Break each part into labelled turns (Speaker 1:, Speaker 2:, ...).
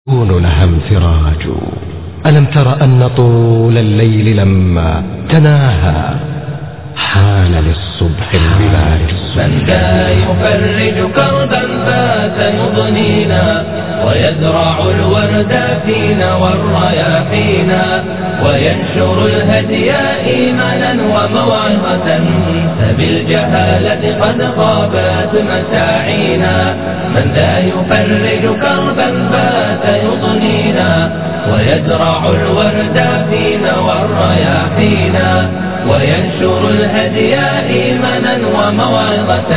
Speaker 1: يكون لها انفراج ألم تر أن طول الليل لما تناهى حان للصبح البلاج
Speaker 2: من ذا يفرج كربا فات يضنينا ويزرع الورد فينا والرياحينا وينشر الهدي إيمانا وموعظة فبالجهالة قد غابت مساعينا من ذا يفرج كربا فات يضنينا ويزرع الورد فينا والرياحينا وينشر الهدي إيمانا وموعظة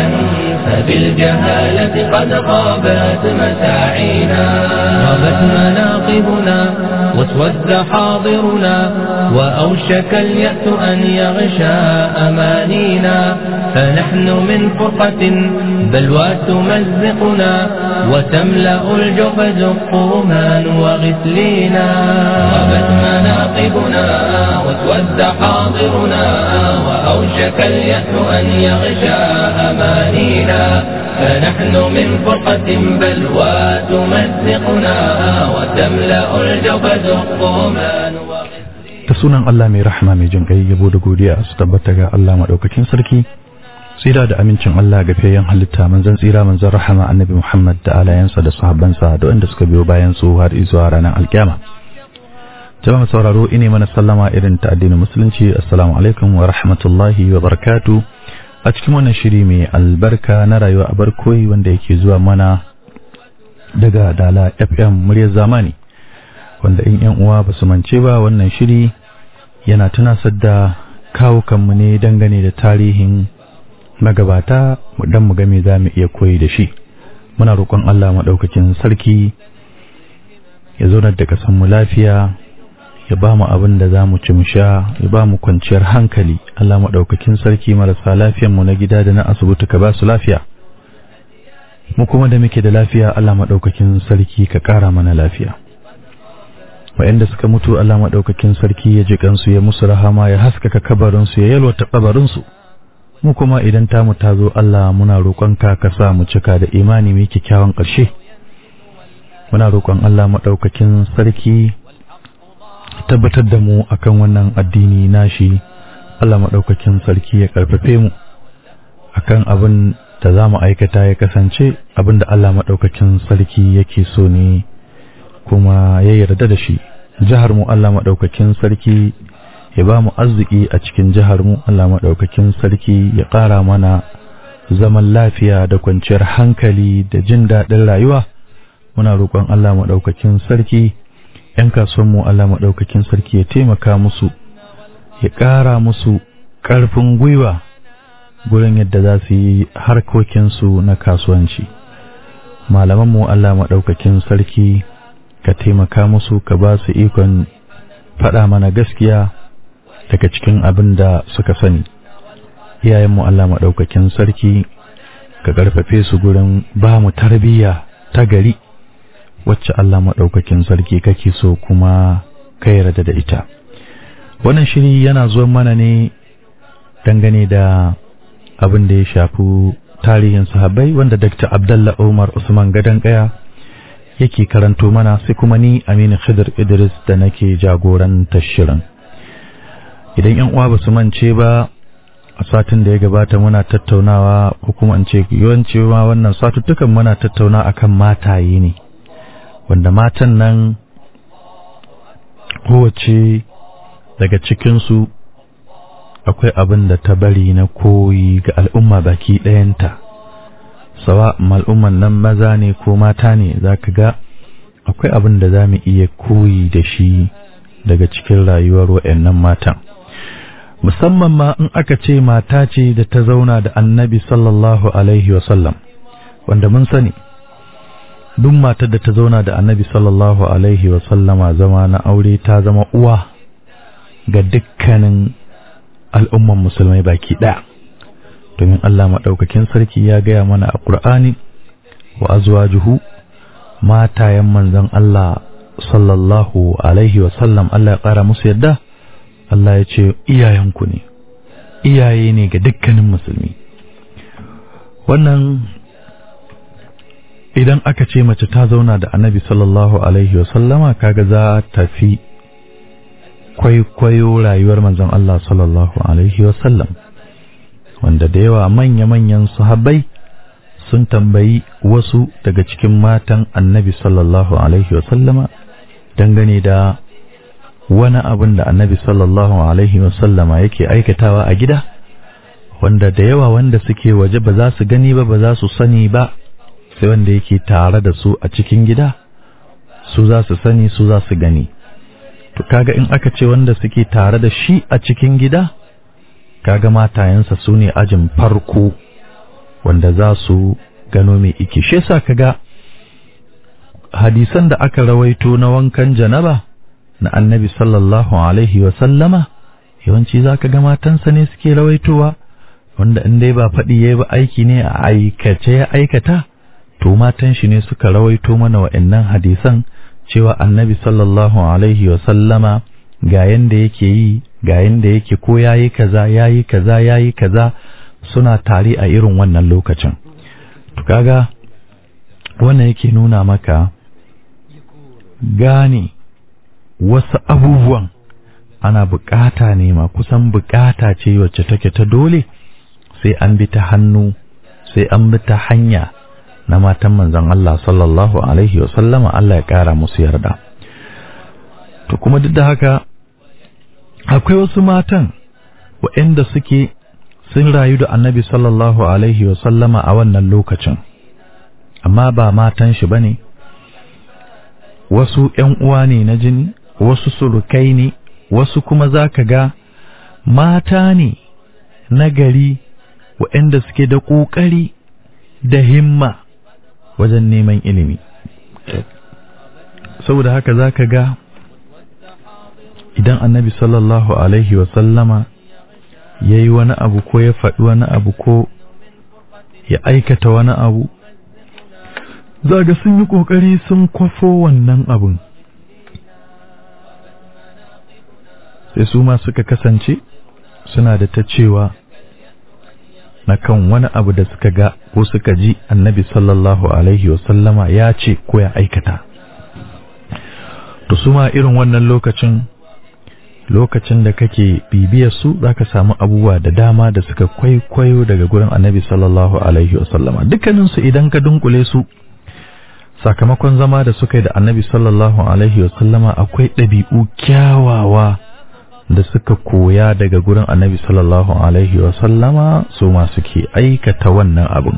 Speaker 2: فبالجهالة قد غابت مساعينا غابت مناقبنا واسود حاضرنا وأوشك اليأس أن يغشى أمانينا فنحن من فرقة بلوى تمزقنا وتملأ الجحد الطومان وغسلينا غابت مناقبنا واسود حاضرنا وأوشك اليأس أن يغشى أمانينا فنحن من فرقة بلوى تمزقنا وتملأ الجبد الطومان
Speaker 3: da sunan Allah mai rahama mai jin kai yabo da godiya su tabbata ga Allah madaukakin sarki tsira da amincin Allah ga fiyayyen halitta manzon tsira manzon rahama annabi Muhammad da alayansa da sahabbansa da wanda suka biyo bayan su har zuwa ranar alkiyama jama'a sauraro ine mana sallama irin ta addinin musulunci assalamu alaikum wa rahmatullahi wa barakatuh a cikin wannan shiri mai albarka na rayuwa a barkoyi wanda yake zuwa mana daga dala fm muryar zamani wanda in yan uwa ba su mance ba wannan shiri yana tunasar da kawukanmu ne dangane da tarihin magabata don mu game za mu iya koyi da shi muna roƙon Allah maɗaukakin sarki ya zaunar da mu lafiya ya ba mu abin da za mu ci mu sha ya ba mu kwanciyar hankali Allah maɗaukakin sarki marasa lafiyanmu na gida da na asibiti ka ba su lafiya mu kuma da muke da lafiya Allah maɗaukakin sarki ka ƙara mana lafiya wa'anda suka mutu Allah maɗaukakin sarki ya ji kansu ya musu rahama ya haskaka kabarinsu ya yalwata kabarinsu mu kuma idan tamu ta zo Allah muna roƙonka ka sa mu cika da imani mai kyakkyawan ƙarshe muna roƙon Allah maɗaukakin sarki tabbatar da mu akan wannan addini nashi Allah maɗaukakin sarki ya ƙarfafe mu akan abin da za mu aikata ya kasance abin da Allah maɗaukakin sarki yake so ne kuma ya yarda da shi jihar mu Allah maɗaukakin sarki ya ba mu arziki a cikin jihar mu Allah maɗaukakin sarki ya ƙara mana zaman lafiya da kwanciyar hankali da jin daɗin rayuwa muna roƙon Allah maɗaukakin sarki ‘yan kasuwanmu Allah maɗaukakin sarki ya taimaka musu ya ƙara musu ƙarfin gwiwa gurin yadda za su yi harkokinsu na kasuwanci malamanmu Allah maɗaukakin sarki ka taimaka musu ka ba su ikon faɗa mana gaskiya daga cikin abin da suka sani iyayenmu Allah maɗaukakin sarki ka ƙarfafe su gurin ba mu tarbiyya ta gari wacce Allah maɗaukakin sarki kake so kuma ka yarda da ita wannan shiri yana zuwa mana ne dangane da abin da ya shafi tarihin sahabbai wanda Dr. Abdullah Umar Usman Gadan Kaya yake karanto mana sai kuma ni Aminu Khidir Idris da nake jagorantar shirin idan yan uwa basu mance ba a satin da ya gabata muna tattaunawa ko kuma in ce yawanci ma wannan satuttukan muna tattauna akan mataye ne wanda matan nan kowace daga cikinsu akwai abin da ta bari na koyi ga al'umma baki ɗayanta sawa al'umman nan maza ne ko mata ne za ka ga akwai abin da za mu iya koyi da shi daga cikin rayuwar wa'annan matan musamman ma in aka ce mata ce da ta zauna da annabi sallallahu alaihi wasallam wanda mun sani duk matar da ta zauna da annabi sallallahu alaihi wasallama zama na aure ta zama uwa ga dukkanin al'umman musulmai baki ɗaya domin Allah maɗaukakin sarki ya gaya mana a ƙur'ani wa azwajuhu matayen manzon Allah sallallahu alaihi wasallam Allah ya ƙara musu yadda Allah ya ce iyayenku ne iyaye ne ga dukkanin musulmi wannan idan aka ce mace ta zauna da annabi sallallahu alaihi wasallama kaga za ta fi kwaikwayo rayuwar manzon Allah sallallahu alaihi wasallam wanda da yawa manya-manyan sahabbai sun tambayi wasu daga cikin matan annabi sallallahu alaihi wasallama dangane da wani abin da annabi sallallahu alaihi wasallama yake aikatawa a gida wanda da yawa wanda suke waje ba za su gani ba ba za su sani ba sai wanda yake tare da su a cikin gida su za su sani su za su gani to kaga in aka ce wanda suke tare da shi a cikin gida kaga matayensa su ne ajin farko wanda za su gano mai iki shi yasa kaga hadisan da aka rawaito na wankan janaba na annabi sallallahu alaihi wa sallama yawanci za ka ga matansa ne suke rawaitowa wanda in dai ba faɗi ya ba aiki ne a aikace ya aikata to matan shi ne suka rawaito mana wa'annan hadisan cewa annabi sallallahu alaihi wa sallama ga yanda yake yi ga yanda yake ko yayi kaza yayi kaza yayi kaza suna tare a irin wannan lokacin to kaga wannan yake nuna maka gane wasu abubuwan ana bukata ne ma kusan bukata ce wacce take ta dole sai an bi ta hannu sai an bi ta hanya na matan manzon Allah sallallahu alaihi wa sallama Allah ya kara musu yarda to kuma duk da haka akwai wasu matan waɗanda suke sun rayu da annabi sallallahu alaihi wa sallama a wannan lokacin amma ba matan shi bane wasu ƴan uwa ne na jini wasu surukai ne wasu kuma za ka ga mata ne na gari waɗanda suke da ƙoƙari da himma wajen neman ilimi saboda haka za ka ga idan annabi sallallahu alaihi wasallama ya yi wani abu ko ya faɗi wani abu ko ya aikata wani abu za ga sun yi ƙoƙari sun kwafo wannan abun sai su ma suka kasance suna da ta cewa na kan wani abu da suka ga ko suka ji annabi sallallahu alaihi wasallama ya ce ko ya aikata to su ma irin wannan lokacin lokacin da kake bibiyar su zaka samu abubuwa da dama da suka kwaikwayo daga gurin annabi sallallahu alaihi wasallama dukkaninsu idan ka dunkule su sakamakon zama da suka yi da annabi sallallahu alaihi wasallama akwai ɗabi'u kyawawa da suka koya daga gurin annabi sallallahu alaihi wasallama su ma suke aikata wannan abin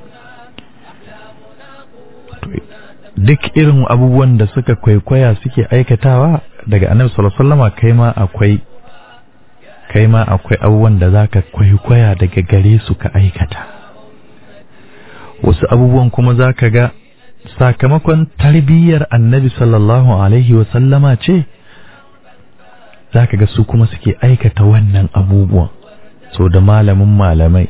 Speaker 3: duk irin abubuwan da suka kwaikwaya suke aikatawa daga annabi sallallahu alaihi wasallama kai ma akwai kai ma akwai abubuwan da zaka kwaikwaya daga gare su ka aikata wasu abubuwan kuma zaka ga sakamakon tarbiyyar annabi sallallahu alaihi wasallama ce za ka ga su kuma suke aikata wannan abubuwan so da malamin malamai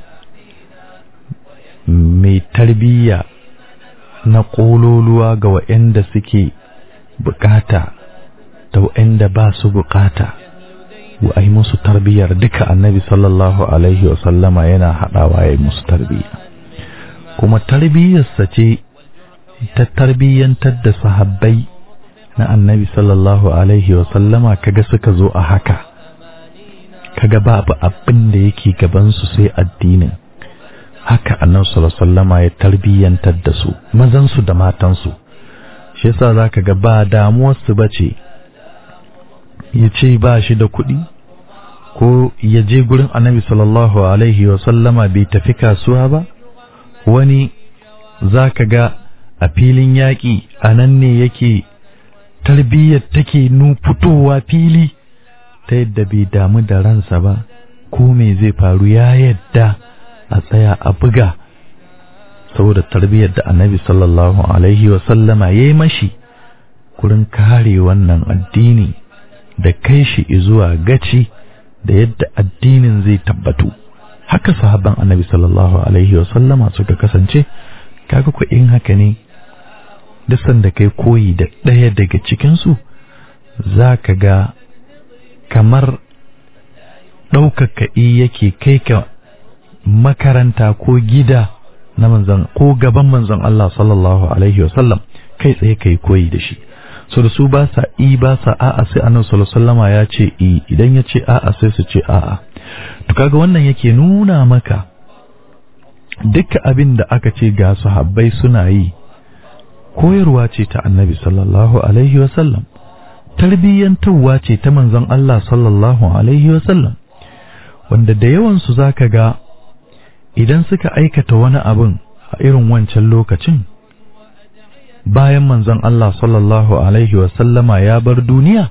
Speaker 3: mai tarbiyya na ƙololuwa ga waɗanda suke bukata da waɗanda ba su bukata wa ai musu tarbiyyar duka annabi sallallahu alaihi wasallama yana haɗawa ya yi musu tarbiyya kuma tarbiyyarsa ce ta tarbiyyantar da sahabbai na annabi sallallahu alaihi wasallama kaga suka zo a haka kaga babu abin da yake gabansu sai addinin haka annabi sallallahu alaihi wasallama ya tarbiyyantar da su mazansu da matansu shi yasa zaka ga ba damuwarsu bace ya ce ba shi da kuɗi ko ya je gurin annabi sallallahu alaihi wasallama bai tafi kasuwa ba wani zaka ga a filin yaƙi a nan ne yake tarbiyyar take nu fitowa fili ta yadda bai damu da ransa ba ko me zai faru ya yadda a tsaya a buga saboda tarbiyyar da annabi sallallahu alaihi wasallama ya yi mashi kurin kare wannan addini da kai shi zuwa gaci da yadda addinin zai tabbatu haka sahabban annabi sallallahu alaihi wasallama suka kasance kaga ku in haka ne duk sanda kai koyi da ɗaya daga cikinsu za ka ga kamar ɗaukaka yake kai ka makaranta ko gida na manzon ko gaban manzon Allah sallallahu alaihi wasallam kai tsaye kai koyi da shi so da su ba sa i ba sa a'a sai annabi sallallahu alaihi wasallama ya ce i idan ya ce a'a sai su ce a'a to kaga wannan yake nuna maka duka abin da aka ce ga sahabbai suna yi koyarwa ce ta annabi sallallahu alaihi wasallam tarbiyyantarwa ce ta manzon Allah sallallahu alaihi wasallam wanda da yawansu za ka ga idan suka aikata wani abin a irin wancan lokacin bayan manzon Allah sallallahu alaihi wasallama ya bar duniya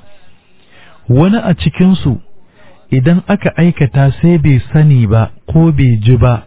Speaker 3: wani a cikinsu idan aka aikata sai bai sani ba ko bai ji ba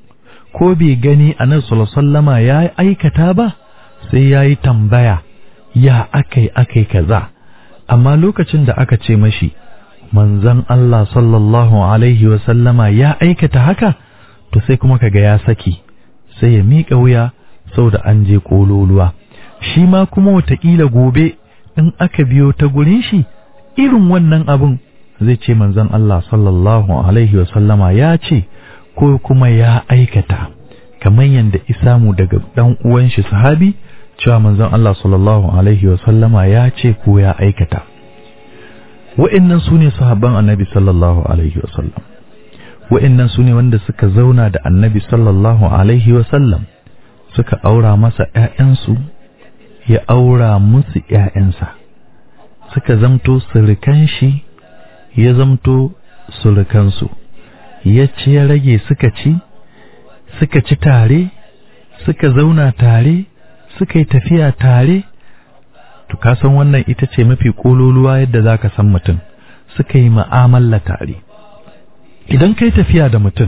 Speaker 3: ko bai gani a nan sallama ya aikata ba sai ya yi tambaya ya akai akai kaza amma lokacin da aka ce mashi manzon Allah sallallahu alaihi wasallama ya aikata haka to sai kuma kaga ya saki sai ya miƙa wuya saboda an je kololuwa shi ma kuma wataƙila gobe in aka biyo ta gurin shi irin wannan abun zai ce manzon Allah sallallahu alaihi wasallama ya ce ko kuma ya aikata kamar yadda isamu daga dan uwan shi sahabi cewa manzon Allah sallallahu alaihi wasallama ya ce ko ya aikata wa'annan su ne sahabban annabi sallallahu alaihi wasallam wa'annan su ne wanda suka zauna da annabi sallallahu alaihi wasallam suka aura masa ‘ya'yansu ya aura musu ‘ya'yansa suka zamto surukan shi ya zamto surukansu ya ci ya rage suka ci suka ci tare suka zauna tare suka yi tafiya tare to ka san wannan ita ce mafi kololuwa yadda za ka san mutum suka yi ma'amala tare idan kai tafiya da mutum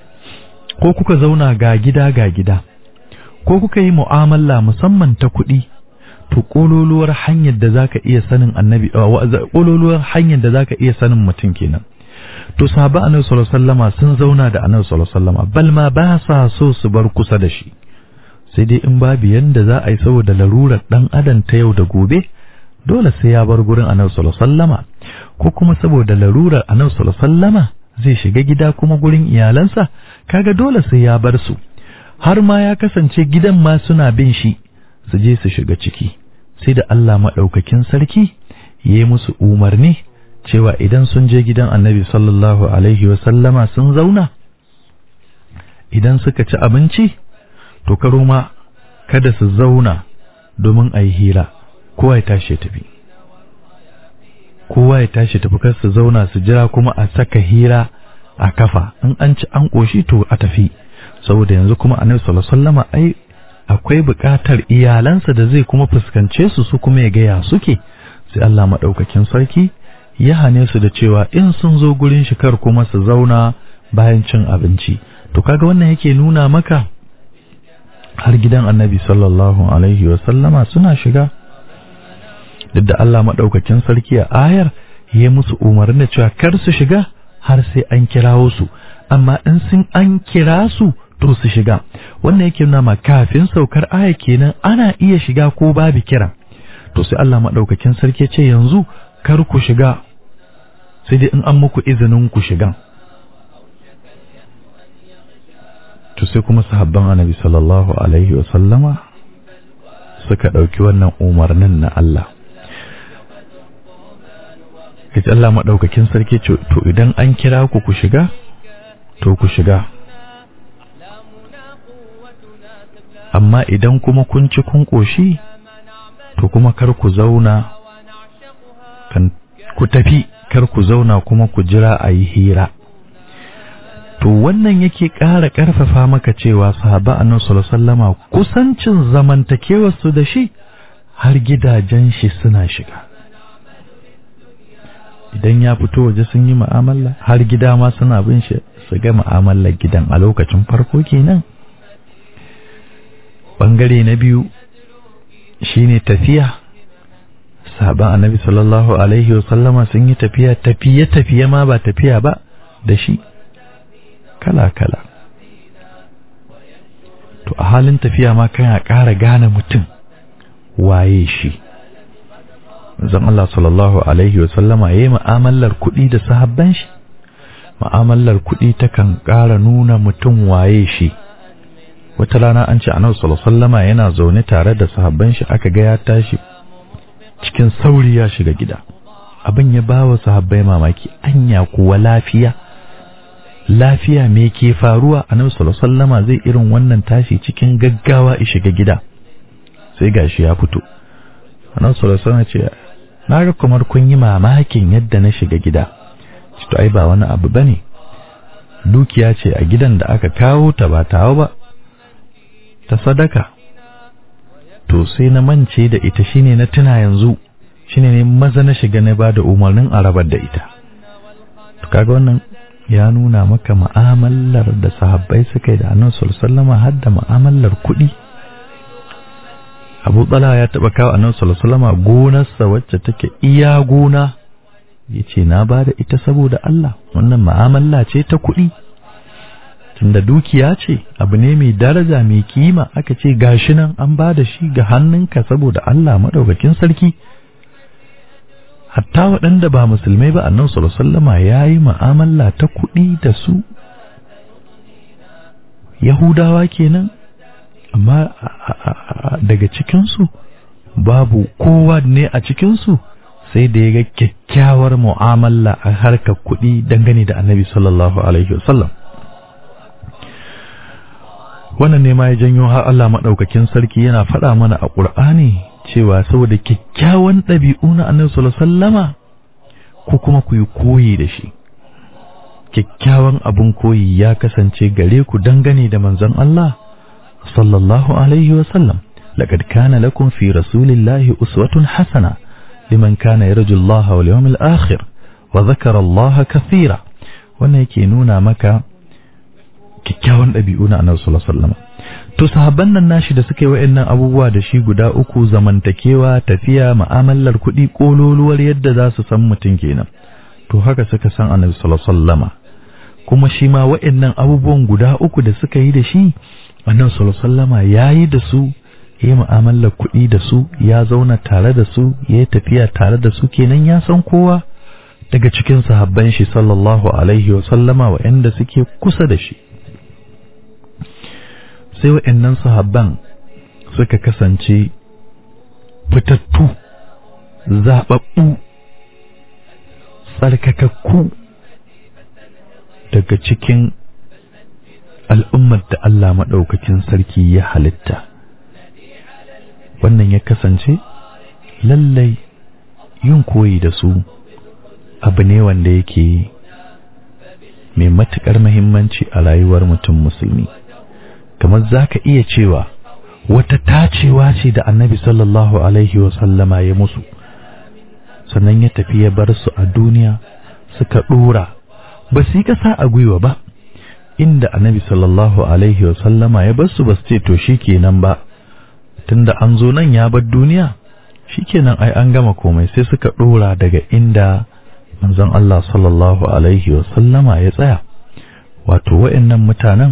Speaker 3: ko kuka zauna ga gida ga gida ko kuka yi mu'amala musamman ta kuɗi to kololuwar hanyar da zaka iya sanin annabi kololuwar hanyar da zaka iya sanin mutum kenan to sahaba annabi sallallahu alaihi wasallama sun zauna da annabi sallallahu alaihi wasallama bal ma ba sa so su bar kusa da shi sai dai in babu yanda za a yi saboda larurar dan adam ta yau da gobe dole sai ya bar gurin annabi sallallahu alaihi wasallama ko kuma saboda larurar annabi sallallahu alaihi wasallama zai shiga gida kuma gurin iyalansa kaga dole sai ya bar su har ma ya kasance gidan ma suna bin shi su je su shiga ciki sai da Allah madaukakin sarki yayi musu umarni cewa idan sun je gidan annabi sallallahu alaihi wasallama sun zauna idan suka ci abinci to karo ma kada su zauna domin a yi hira kowa ya tashi ya tafi kowa ya tashi tafi kar su zauna su jira kuma a saka hira a kafa in an ci an ƙoshi to a tafi saboda yanzu kuma annabi sallallahu alaihi wasallama ai akwai buƙatar iyalansa da zai kuma fuskance su su kuma ya gaya suke sai Allah madaukakin sarki ya hane su da cewa in sun zo gurin shi kar kuma su zauna bayan cin abinci to kaga wannan yake nuna maka har gidan annabi sallallahu alaihi wasallama suna shiga duk da Allah maɗaukakin sarki a ayar ya musu umarni da cewa kar su shiga har sai an kirawo su amma in sun an kira su to su shiga wannan yake nuna ma kafin saukar aya kenan ana iya shiga ko babu kira to sai Allah maɗaukakin sarki ce yanzu kar ku shiga sai dai in an muku izinin ku shigan to sai kuma sahabban annabi sallallahu alaihi wa sallama suka ɗauki wannan umarnin na Allah kaji Allah maɗaukakin sarki ce to idan an kira ku ku shiga to ku shiga amma idan kuma kun ci kun ƙoshi to kuma kar ku zauna kan ku tafi kar ku zauna kuma ku jira a yi hira to wannan yake ƙara ƙarfafa maka cewa sahaba annabi sallallahu alaihi wasallama kusancin zamantakewar su da shi har gidajen shi suna shiga idan ya fito waje sun yi mu'amala har gida ma suna bin shi su ga mu'amalar gidan a lokacin farko kenan bangare na biyu shine tafiya sahaban annabi sallallahu alaihi wasallama sun yi tafiya tafiye tafiye ma ba tafiya ba da shi kala-kala to a halin tafiya ma kana ƙara gane mutum waye shi zan Allah sallallahu alaihi wasallama ya yi ma'amalar kuɗi da sahabban shi ma'amalar kuɗi takan ƙara nuna mutum waye shi wata rana an ce annabi sallallahu alaihi wasallama yana zaune tare da sahabban shi aka ga ya tashi cikin sauri ya shiga gida abin ya bawa sahabbai mamaki anya kuwa lafiya lafiya me ke faruwa annabi sallallahu alaihi wasallama zai irin wannan tashi cikin gaggawa ya shiga gida sai gashi ya fito annabi sallallahu alaihi wasallama ce na ga kamar kun yi mamakin yadda na shiga gida to ai ba wani abu bane dukiya ce a gidan da aka kawo ta ba tawo ba ta sadaka to sai na mance da ita shine na tuna yanzu shine ne maza na shiga na bada umarnin a rabar da ita to kaga wannan ya nuna maka mu'amalar da sahabbai suka yi da annabi sallallahu alaihi wasallam har da mu'amalar kuɗi Abu Talha ya taba kawo annabi sallallahu alaihi wasallam gonarsa wacce take iya gona yace na bada ita saboda Allah wannan mu'amala ce ta kuɗi tunda dukiya ce abu ne mai daraja mai kima aka ce gashi nan an ba da shi ga hannunka saboda Allah madaukakin sarki hatta waɗanda ba musulmai ba annabi sallallahu alaihi wasallama yayi mu'amala ta kuɗi da su yahudawa kenan amma daga cikin su babu kowa ne a cikin su sai da ya ga kyakkyawar mu'amala a harkar kuɗi dangane da annabi sallallahu alaihi wasallam wannan ne ma ya janyo har Allah maɗaukakin sarki yana faɗa mana a ƙur'ani cewa saboda kyakkyawan ɗabi'u na annabi sallallahu alaihi wasallama ko kuma ku yi koyi da shi kyakkyawan abun koyi ya kasance gare ku dangane da manzon Allah sallallahu alaihi wasallam laqad kana lakum fi rasulillahi uswatun hasana liman kana yarju Allah wal yawmil akhir wa dhakara Allah kathira wannan yake nuna maka kyakkyawan ɗabi'u na annabi sallallahu alaihi wasallam to sahabban nan nashi da suka yi wa'annan abubuwa da shi guda uku zamantakewa tafiya mu'amalar kuɗi kololuwar yadda za su san mutum kenan to haka suka san annabi sallallahu alaihi wasallama kuma shi ma wa'annan abubuwan guda uku da suka yi da shi annabi sallallahu alaihi wasallama yayi da su ya mu'amalar kuɗi da su ya zauna tare da su ya tafiya tare da su kenan ya san kowa daga cikin sahabban shi sallallahu alaihi wasallama wa'anda suke kusa da shi sai wa'annan sahabban suka kasance fitattu zaɓaɓɓu tsarkakakku daga cikin al'ummar da Allah maɗaukakin sarki ya halitta wannan ya kasance lallai yin koyi da su abu ne wanda yake mai matuƙar mahimmanci a rayuwar mutum musulmi kamar za ka iya cewa wata tacewa ce da annabi sallallahu alaihi wasallama ya musu sannan ya tafi ya bar su a duniya suka ɗora ba su yi ƙasa a gwiwa ba inda annabi sallallahu alaihi wasallama ya bar su ba su ce to shi kenan ba tunda an zo nan ya bar duniya shi kenan ai an gama komai sai suka ɗora daga inda manzon Allah sallallahu alaihi wasallama ya tsaya wato wa'annan mutanen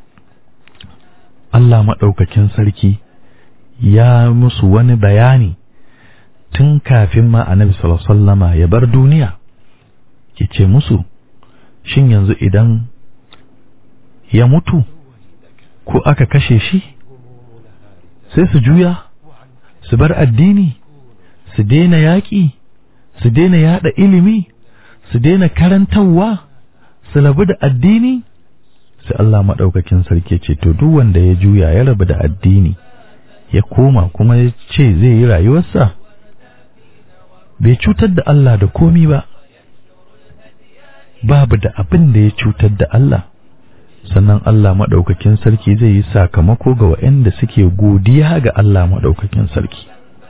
Speaker 3: Allah maɗaukakin sarki ya musu wani bayani tun kafin ma annabi sallama ya bar duniya ya ce musu shin yanzu idan ya mutu ko aka kashe shi sai su juya su bar addini su daina yaƙi su daina yaɗa ilimi su daina karantarwa su rabu da addini sai Allah maɗaukakin sarki ce to duk wanda ya juya ya rabu da addini ya koma kuma ya ce zai yi rayuwarsa bai cutar da Allah da komi ba babu da abin da ya cutar da Allah sannan Allah maɗaukakin sarki zai yi sakamako ga waɗanda suke godiya ga Allah maɗaukakin sarki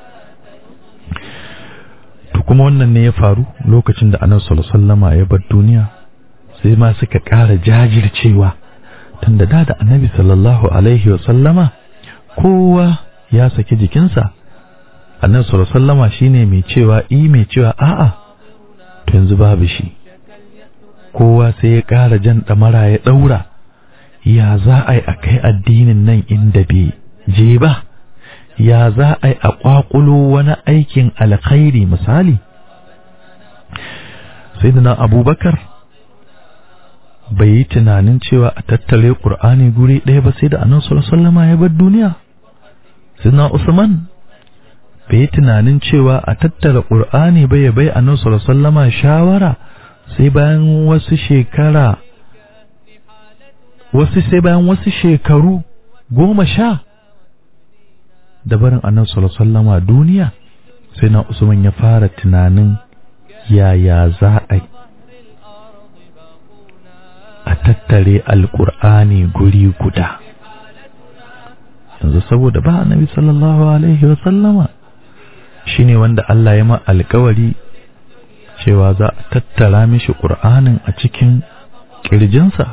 Speaker 3: to kuma wannan ne ya faru lokacin da annabi sallallahu alaihi wasallama ya bar duniya sai ma suka ƙara jajircewa tunda da da annabi sallallahu alaihi wasallama kowa ya saki jikinsa annabi sallallahu alaihi wasallama shine mai cewa i mai cewa a'a to yanzu babu shi kowa sai ya ƙara jan ɗamara ya ɗaura ya za a yi a kai addinin nan inda bai je ba ya za a yi a ƙwaƙulo wani aikin alkhairi misali sai abubakar bai yi tunanin cewa a tattare ƙur'ani guri ɗaya ba sai da annabi sallallahu alaihi ya bar duniya sina usman bai yi tunanin cewa a tattara ƙur'ani ba ya bai annabi sallallahu alaihi shawara sai bayan wasu shekara wasu sai bayan wasu shekaru goma sha da barin annabi sallallahu alaihi duniya sai na usman ya fara tunanin yaya za a a tattare alkur'ani guri guda yanzu saboda ba annabi sallallahu alaihi wa sallama shine wanda Allah ya ma alkawari cewa za a tattara mishi qur'anin a cikin kirjinsa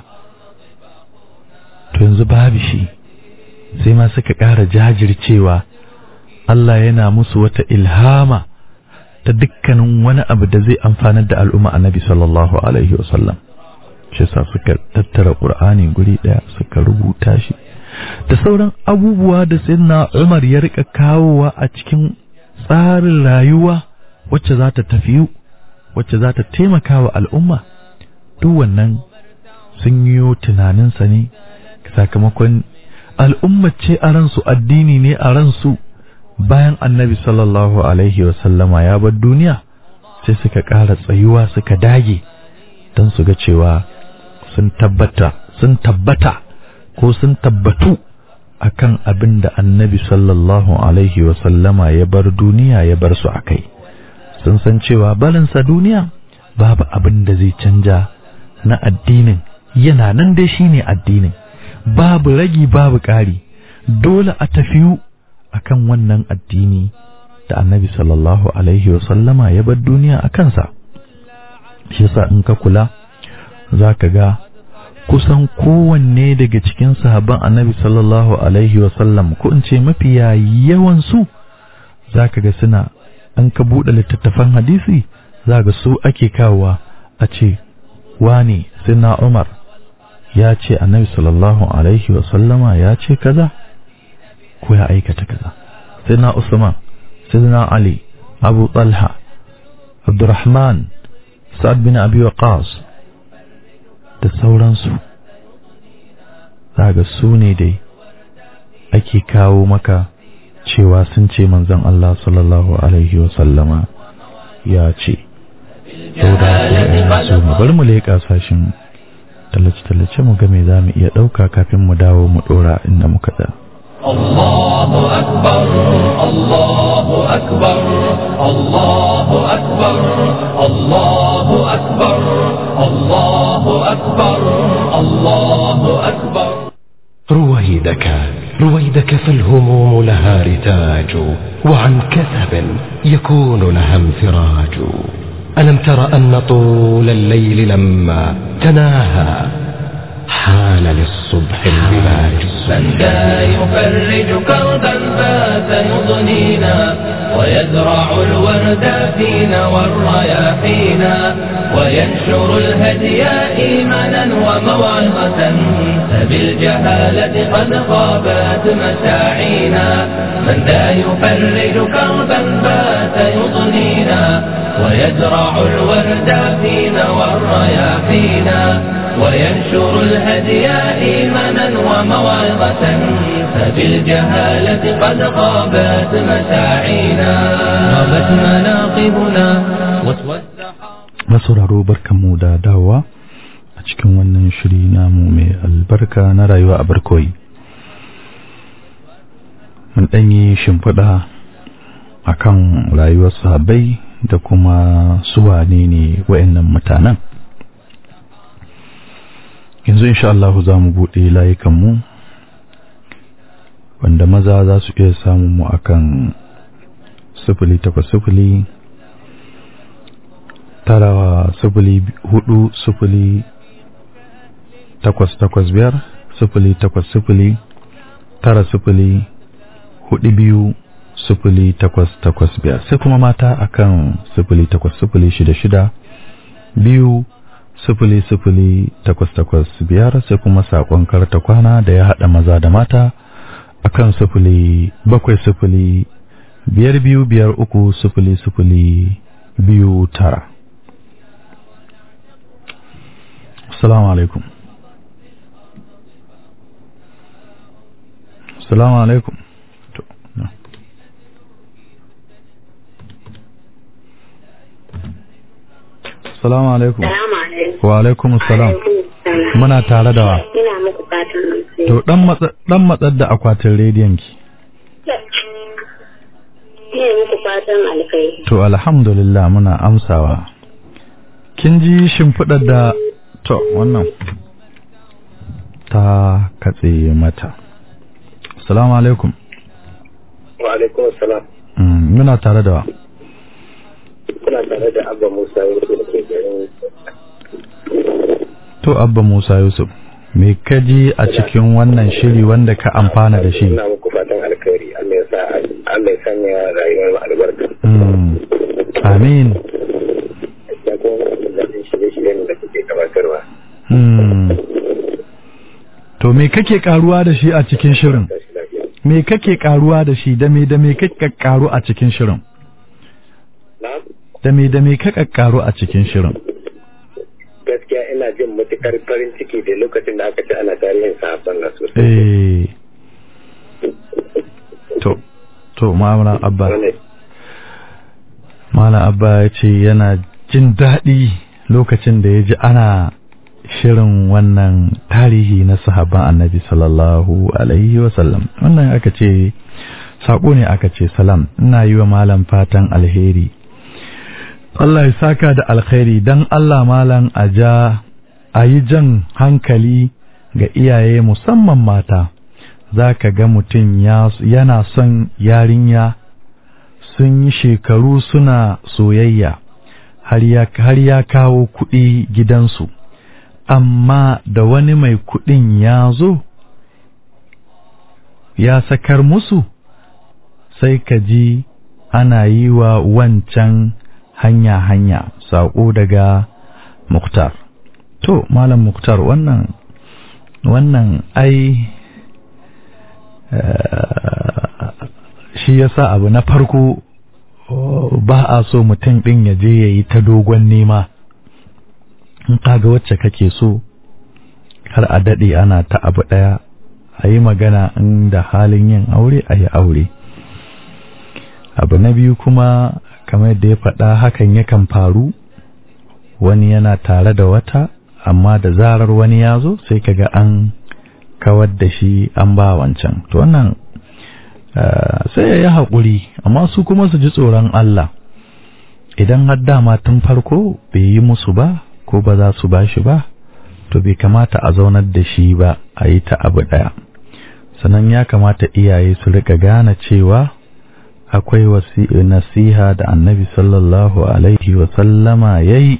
Speaker 3: to yanzu babu shi sai ma suka ƙara jajircewa Allah yana musu wata ilhama ta dukkanin wani abu da zai amfanar da al'umma annabi sallallahu alaihi wa sallam shi sa suka tattara ƙur'ani guri ɗaya suka rubuta shi da sauran abubuwa da sayyidina Umar ya rika kawowa a cikin tsarin rayuwa wacce za ta tafiyu wacce za ta taimaka wa al'umma duk wannan sun yi tunaninsa ne sakamakon al'umma ce a ransu addini ne a ransu bayan annabi sallallahu alaihi wasallama ya bar duniya sai suka ƙara tsayuwa suka dage don su ga cewa sun tabbata sun tabbata ko sun tabbatu akan abin da annabi sallallahu alaihi wasallama ya bar duniya ya bar su akai sun san cewa barinsa duniya babu abin da zai canja na addinin yana nan dai shine addinin babu ragi babu ƙari dole a tafiyu akan wannan addini da annabi sallallahu alaihi wasallama ya bar duniya a kansa shi yasa in ka kula za ka ga kusan kowanne daga cikin sahabban annabi sallallahu alaihi wasallam ko in ce mafiya yawansu za ka ga suna an ka buɗe littattafan hadisi za ga su ake kawowa a ce wane sina umar ya ce annabi sallallahu alaihi wasallama ya ce kaza ko ya aikata kaza sina usman sina ali abu talha abdurrahman sa'ad bin abi waqas da sauransu zaga su ne dai ake kawo maka cewa sun ce manzon Allah sallallahu alaihi wa sallama ya ce sau mu bar mu leƙa sashin tallace-tallace mu ga me za mu iya ɗauka kafin mu dawo mu ɗora inda muka da.
Speaker 2: الله أكبر الله أكبر الله أكبر الله أكبر الله أكبر الله أكبر
Speaker 1: رويدك رويدك فالهموم لها رتاج وعن كثب يكون لها انفراج ألم تر أن طول الليل لما تناهى حان للصبح البلاج
Speaker 2: من ذا يفرج كربا فات يضنينا ويزرع الورد فينا والرياحينا وينشر الهدي إيمانا وموعظة فبالجهالة قد غابت مساعينا من ذا يفرج كربا فات يضنينا ويزرع الورد فينا والرياحينا وينشر الهدي إيمانا وموعظة فبالجهالة قد غابت مساعينا غابت مناقبنا واسود
Speaker 3: masauraro barkanmu da dawowa a cikin wannan shiri namu mai albarka na rayuwa a barkoyi mun ɗanyi shimfiɗa a kan rayuwar sahabbai da kuma suwane ne wa'annan mutanen yanzu insha Allah za mu buɗe layukanmu wanda maza za su iya samun mu akan sifili takwas sifili tara sifili hudu sifili takwas takwas biyar sifili takwas sifili tara sifili hudu biyu sifili takwas takwas biyar sai kuma mata akan sifili takwas sifili shida shida biyu sifili sifili takwas takwas biyar sai kuma saƙon karta kwana da ya haɗa maza da mata akan sifili bakwai sifili biyar biyu biyar uku sifili sifili biyu tara assalamu alaikum assalamu alaikum to no. assalamu alaikum
Speaker 4: Salamu alaikum.
Speaker 3: wa alaikum assalam
Speaker 4: Alaikum salam.
Speaker 3: muna tare da wa
Speaker 4: Ina muku fatan alheri.
Speaker 3: to dan matsa dan matsar da akwatin rediyon ki
Speaker 4: Ina muku fatan alheri.
Speaker 3: to alhamdulillah muna amsawa kin ji shimfiɗar da to wannan ta katse mata assalamu alaikum
Speaker 5: wa alaikum salam
Speaker 3: Mm, muna tare da wa
Speaker 5: kuna tare da abba musa yusuf da ke garin
Speaker 3: to abba musa yusuf me ka ji a cikin wannan shiri wanda ka amfana da shi
Speaker 5: ina muku fatan alkhairi allah ya sa allah ya sanya rayuwar mu albarka
Speaker 3: Mm, amin
Speaker 5: ya kuma mun daɗin shirye-shiryen da kuke gabatarwa
Speaker 3: Mm. to me kake karuwa da shi a cikin shirin
Speaker 5: tashi lafiya
Speaker 3: me kake karuwa da shi da me da me kake karu a cikin shirin
Speaker 5: na
Speaker 3: da me da me kake karu a cikin shirin
Speaker 5: gaskiya ina jin matukar farin ciki da lokacin da aka ce ana tarihin sahabban na sosai
Speaker 3: eh to to ma'amala abba
Speaker 5: Wannan
Speaker 3: Malam Abba ya ce yana jin daɗi lokacin da ya ji ana shirin wannan tarihi na sahabban annabi sallallahu alaihi wasallam wannan aka ce saƙo ne aka ce salam ina yi wa malam fatan alheri Allah ya saka da alkhairi don Allah malam a ja a yi jan hankali ga iyaye musamman mata za ka ga mutum ya- yana son yarinya sun yi shekaru suna soyayya har ya, har ya kawo kuɗi gidansu amma da wani mai kuɗin ya zo ya sakar musu sai ka ji ana yi wa wancan hanya-hanya saƙo daga muktar to malam muktar wannan wannan ai eh, shi yasa abu na farko oh, ba a so mutum ɗin ya je ya yi ta dogon nema in kaga wacce kake so har a daɗe ana ta abu ɗaya a yi magana in da halin yin aure a yi aure abu na biyu kuma kamar yadda ya faɗa hakan yakan faru wani yana tare da wata amma da zarar wani ya zo sai kaga an kawar da shi an ba wancan to wannan Uh, sai ya yi haƙuri amma su kuma su ji tsoron Allah idan har dama tun farko bai yi musu ba ko ba za su ba shi ba to bai kamata a zaunar da shi ba a yi ta abu ɗaya sannan ya kamata iyaye su rika gane cewa akwai wasi nasiha da annabi sallallahu alaihi wasallama ya yi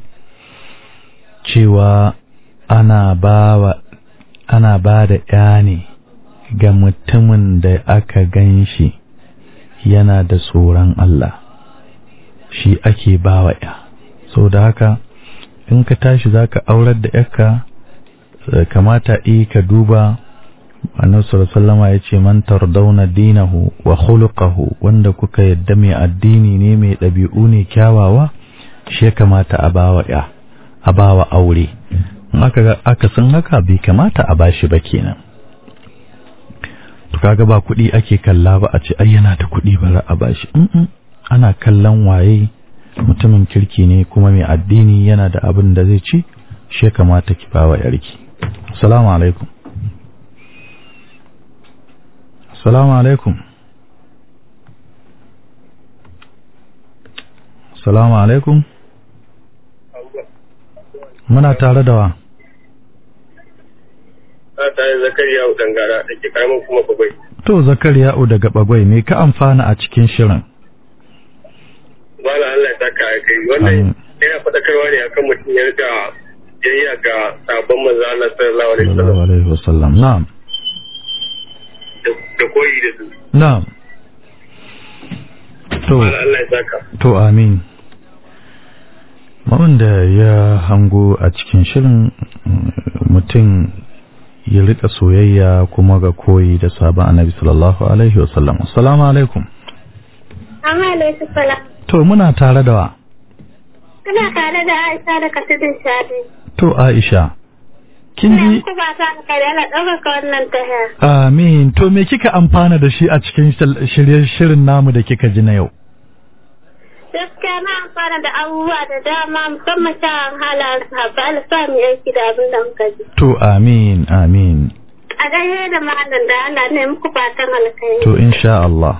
Speaker 3: cewa ana ba ana ba da ‘ya ne ga mutumin da aka gan shi yana da tsoron Allah shi ake bawa ya sau da haka in ka tashi za ka aurar da yarka kamata i ka duba annabi sallama ya ce man tardauna dinahu wa khuluquhu wanda kuka yadda mai addini ne mai ɗabi'u ne kyawawa shi ya kamata a bawa ya a bawa aure in aka ga aka san haka bai kamata a bashi ba kenan to kaga ba kuɗi ake kalla ba a ce ai yana da kuɗi ba za a bashi mm ana kallon waye mutumin kirki ne kuma mai addini yana da abin da zai ci shi ya kamata ki bawa yarki assalamu alaikum assalamu alaikum assalamu alaikum muna tare da wa
Speaker 5: ta yi zakariya dangara da ke karamin kuma babai
Speaker 3: to zakariya'u daga bagwai me ka amfana a cikin shirin
Speaker 5: ba na Allah ta ka kai wannan yana faɗakarwa ne akan mutum ya rika jayya ga sabon manzo Allah sallallahu alaihi wasallam
Speaker 3: sallallahu alaihi wasallam na'am
Speaker 5: da koyi da su
Speaker 3: na'am to
Speaker 5: ba na Allah ya saka
Speaker 3: to amin wanda ya hango a cikin shirin mm, mutum ya rika soyayya kuma ga koyi da sabon annabi sallallahu alaihi wasallam assalamu alaikum
Speaker 4: Amma alaikum salam.
Speaker 3: to muna tare da wa
Speaker 4: Kana tare da Aisha da Kasidin Shadi.
Speaker 3: to aisha kin
Speaker 4: Ina
Speaker 3: ji
Speaker 4: muku fatan alkhairi Allah ɗaukaka wannan tahiya.
Speaker 3: amin to me kika amfana da shi a cikin shal- shirye shirin namu da kika ji na yau
Speaker 4: Gaskiya na amfana da abubuwa da dama musamman kyawun halayen sahabba Allah sa mu aiki da abin da muka ji.
Speaker 3: to amin amin
Speaker 4: A gaishe da malam da Allah ne muku fatan alkhairi.
Speaker 3: to insha Allah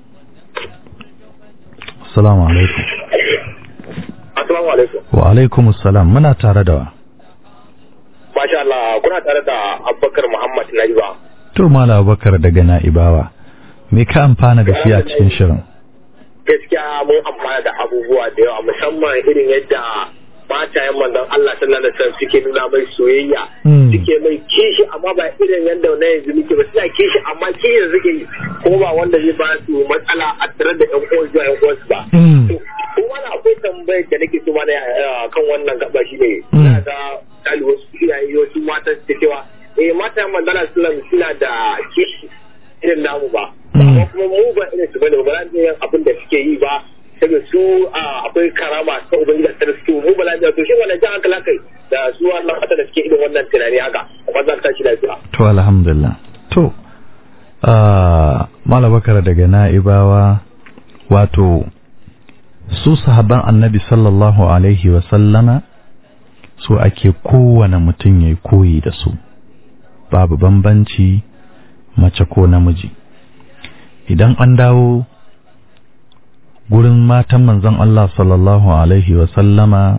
Speaker 3: assalamu alaikum
Speaker 5: Assalamu alaikum.
Speaker 3: wa alaikum assalam muna tare da wa
Speaker 5: Masha Allah kuna tare da Abubakar Muhammad Nariba.
Speaker 3: to mala bakar daga na'ibawa me ka amfana da shi a cikin shirin
Speaker 5: Gaskiya mun amfana da abubuwa da yawa musamman irin yadda matayen manzon Allah sallallahu alaihi wasallam suke nuna mai soyayya
Speaker 3: Mm.
Speaker 5: suke mai kishi amma ba irin yadda na yanzu muke ba suna kishi amma kishi da suke yi ko ba wanda zai ba su matsala a tare da ƴan uwan zuwa ƴan uwansu ba.
Speaker 3: Mm.
Speaker 5: kuma na akwai tambayar da nake so mana eh, kan wannan gaba shi ne
Speaker 3: Mm.
Speaker 5: na ga kali wasu iyaye wasu mata su cewa eh mata manzala sallam suna da kishi irin namu ba
Speaker 3: Mm.
Speaker 5: amma kuma mu ba irin su bane ba za mu yin abin da suke yi ba saboda su ah, akwai karama ta ubangiji ta su mu ba za mu to shi wannan jan hankala kai da su wannan mata da suke irin wannan tunani haka kuma za ka tashi lafiya
Speaker 3: to alhamdulillah to ah, mala bakar daga na'ibawa wato su sahaban annabi sallallahu alaihi wa sallama su ake kowane mutum ya koyi da su babu bambanci mace ko namiji idan an dawo gurin matan manzon Allah sallallahu alaihi wa sallama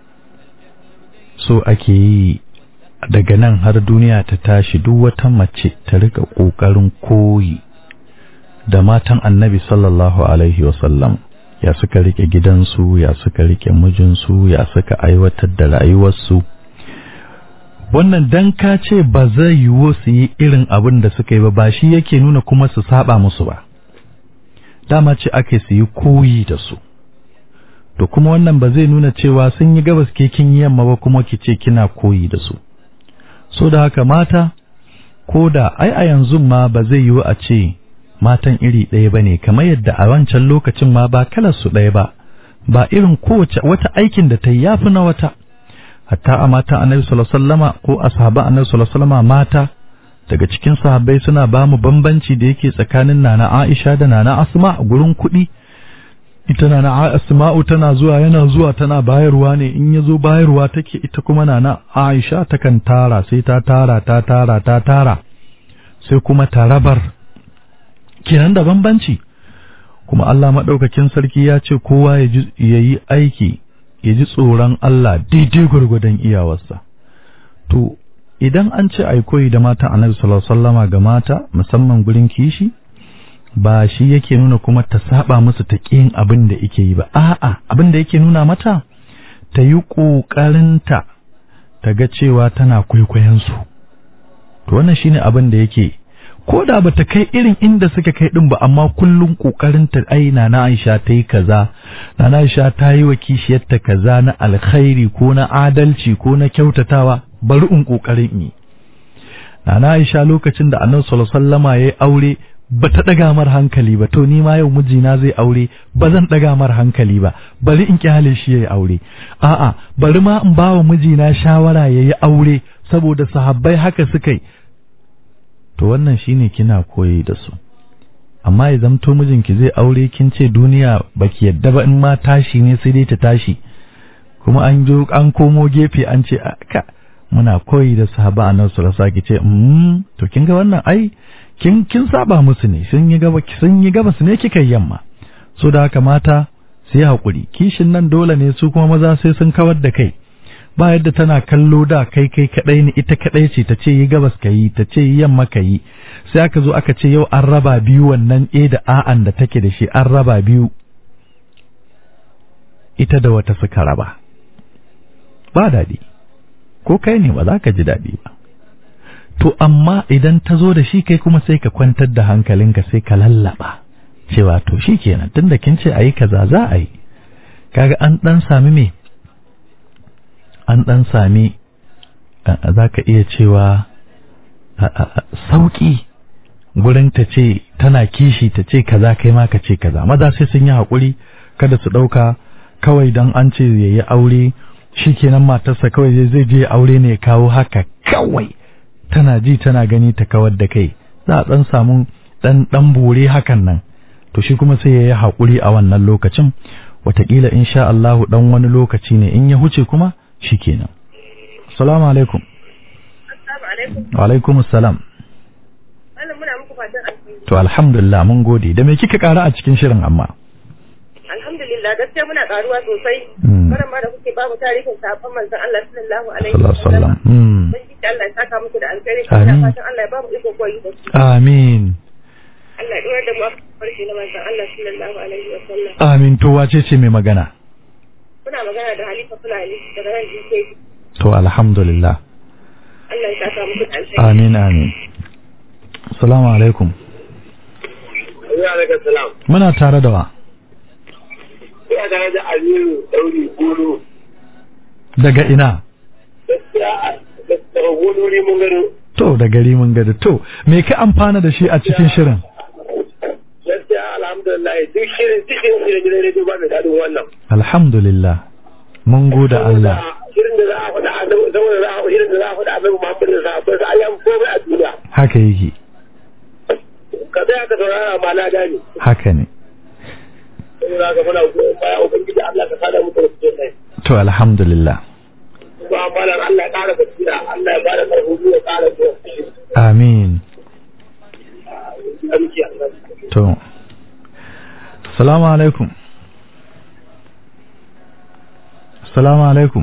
Speaker 3: so ake yi daga nan har duniya ta tashi duk wata mace ta rika ƙoƙarin koyi da matan annabi sallallahu alaihi wasallam ya suka rike gidansu ya suka rike mijinsu ya suka aiwatar da rayuwarsu wannan dan ka ce ba zai yiwu su yi irin abin da suka yi ba ba shi yake nuna kuma su saba musu ba dama ce ake su yi koyi da su to kuma wannan ba zai nuna cewa sun yi gabas ke kin yi yamma ba kuma ki ce kina koyi da su so da haka mata ko da ai a yanzu ma ba zai yiwu a ce matan iri ɗaya ba ne kamar yadda a wancan lokacin ma ba kalar su ɗaya ba ba irin kowace wata aikin da ta yi yafi na wata hatta a matan annabi sallallahu alaihi wasallama ko ashaban annabi sallallahu alaihi wasallama mata daga cikin sahabbai suna ba mu bambanci da yake tsakanin nana Aisha da nana Asma a gurin kuɗi ita nana Asma'u tana zuwa yana zuwa tana bayarwa ne in yazo bayarwa take ita kuma nana Aisha takan tara sai ta tara ta tara ta tara sai kuma ta rabar kenan da bambanci kuma Allah madaukakin sarki ya ce kowa ya yi aiki ya ji tsoron Allah daidai gwargwadon iyawarsa to idan an ce ai koyi da mata annabi sallallahu alaihi wasallama ga mata musamman gurin kishi ba shi yake nuna kuma ta saba musu ta ƙin abin da yake yi ba a'a abin da yake nuna mata ta yi ƙoƙarinta ta ga cewa tana kwaikwayon su to wannan shine abin da yake ko da bata kai irin inda suka kai din ba amma kullum ƙoƙarinta ai na Aisha ta yi kaza na Aisha ta yi wa kishiyarta kaza na alkhairi ko na adalci ko na kyautatawa bari in ƙoƙarin yi na Aisha lokacin da Annabi sallallahu alaihi wasallama yayi aure ba ta ɗaga mar hankali ba to ni ma yau mijina zai aure ba zan ɗaga mar hankali ba bari in kyale shi yayi aure a'a bari ma in bawa mijina shawara yayi aure saboda sahabbai haka suka yi to wannan shine kina koyi da su amma ya zamto mijinki zai aure kin ce duniya baki yadda ba in ma tashi ne sai dai ta tashi kuma an jo an komo gefe an ce ka muna koyi da sahaba annabi sallallahu alaihi wasallam ce mm to kin ga wannan ai kin kin saba musu ne sun yi gaba sun yi gaba su ne kika yamma so da haka mata sai hakuri kishin nan dole ne su kuma maza sai sun kawar da kai ba yadda tana kallo da kai kai kadai ne ita kadai ce ta ce yi gabas ka yi ta ce yi yamma ka yi sai aka zo aka ce yau an raba biyu wannan e da a'an da take da shi an raba biyu ita da wata suka raba ba daɗi ko kai ne ba za ka ji daɗi ba to amma idan ta zo da shi kai kuma sai ka kwantar da hankalinka sai ka lallaba cewa to shi kenan tunda kin ce ayi kaza za a yi kaga an dan sami me an dan sami za ka iya cewa sauki gurin ta ce tana kishi ta ce kaza kai ma ka ce kaza maza sai sun yi haƙuri kada su ɗauka kawai dan an ce ya yi aure shi kenan matarsa kawai zai je aure ne ya kawo haka kawai tana ji tana gani ta kawar da kai za a ɗan samu ɗan ɗan bore hakan nan to shi kuma sai ya yi haƙuri a wannan lokacin wataƙila insha Allahu ɗan wani lokaci ne in ya huce kuma shi kenan assalamu alaikum wa alaikum assalam to alhamdulillah mun gode da me kika ƙara a cikin shirin amma
Speaker 6: alhamdulillah gaskiya muna karuwa sosai
Speaker 3: Mm.
Speaker 6: karan ma da kuke ba mu tarihin sahabban manzon Allah sallallahu alaihi
Speaker 3: sallallahu alaihi wasallam Mm.
Speaker 6: mun ji Allah ya saka muku da alkhairi
Speaker 3: Amin.
Speaker 6: ina fatan Allah ya ba mu iko koyi da su
Speaker 3: amin
Speaker 6: Allah ya dora da mu a farki na manzon Allah sallallahu alaihi wasallam
Speaker 3: amin to wace ce mai magana
Speaker 6: muna magana da Halifa Fulani daga nan DK
Speaker 3: to alhamdulillah
Speaker 6: Allah ya saka muku da alkhairi
Speaker 3: amin amin assalamu alaikum
Speaker 5: Ina alaikum salam.
Speaker 3: muna tare da wa
Speaker 5: Ina tare da Aliyu Dauri Gulu.
Speaker 3: daga ina
Speaker 5: Gaskiya gaskiya Gulu mun gado.
Speaker 3: to da gari mun gada to me ka amfana da shi a cikin shirin
Speaker 5: Gaskiya alhamdulillah duk shirin cikin shirin gidan rediyo ba mai daɗin wannan.
Speaker 3: alhamdulillah mun gode Allah
Speaker 5: Shirin da za a faɗa a saboda za a shirin da za a faɗa a bai Muhammadu da sahabbai sa ayyan komai a duniya.
Speaker 3: haka yake
Speaker 5: Ka tsaya ka saurara ma na gane.
Speaker 3: haka ne
Speaker 5: Saboda haka muna goyon baya Ubangiji Allah ka sada mu da su sai.
Speaker 3: to alhamdulillah
Speaker 5: Kuma malam Allah ya ƙara basira, Allah ya bada ƙarfi ya ƙara zuwa.
Speaker 3: amin
Speaker 5: Aminci Allah.
Speaker 3: to assalamu alaikum assalamu alaikum